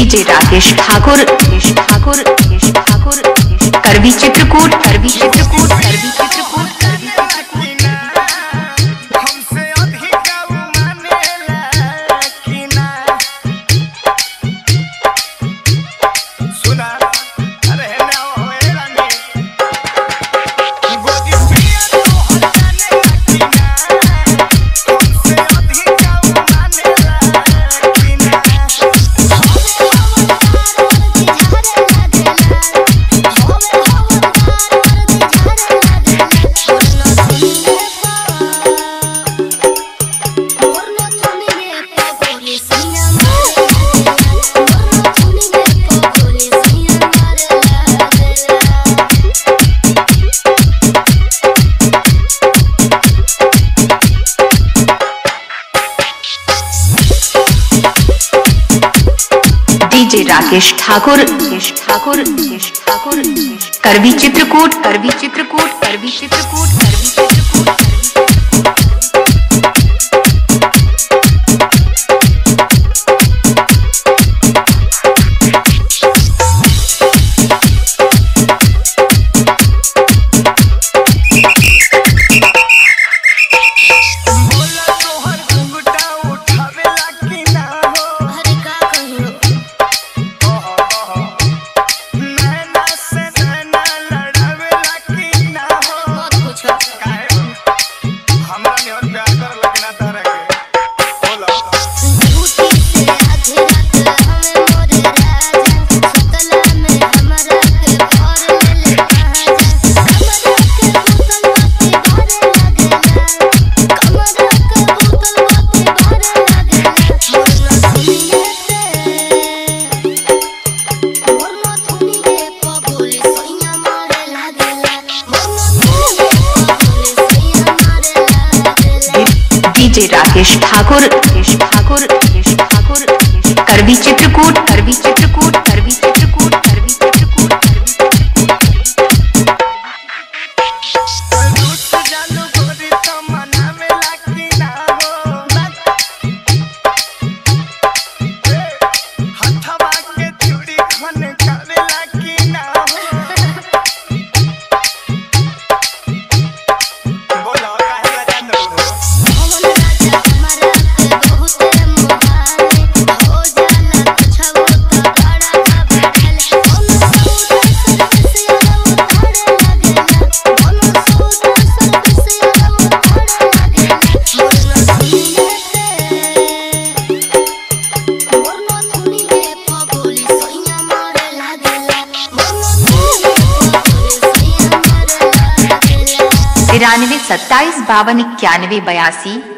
DJ Rakesh Thakur Rakesh Thakur Rakesh Thakur Karwi Chitrakoot Karwi Chitrakoot Karwi Chitrakoot Karwi Chitrakoot हमसे अधिक मानेला कि ना सुना अरे ना होए रानी गोदी पिया तो हटाने कि ना हमसे अधिक मानेला कि ना डीजे राकेश ठाकुर राकेश ठाकुर राकेश ठाकुर करवी चित्रकूट करवी चित्रकूट करवी चित्रकूट करवी चित्रकूट बोला तोहर घुंघटा उठावेला कि ना हो नैना से नैना लड़ावेला कि ना हो काहे हो? हमरा निहर प्यार कर लगना तारा के बोला डीजे राकेश ठाकुर राकेश ठाकुर राकेश ठाकुर करवी चित्रकूट करवी चित्रकूट करवी चित्रकूट करवी चित्रकूट करवी चित्रकूट रूठ जालू गोरी तो मनावेला कि ना हो ए, हथवा के चूड़ी खन करेला कि ना हो बोला काहे बजात हो तिरानवे सत्ताईस बावन इक्यानवे बयासी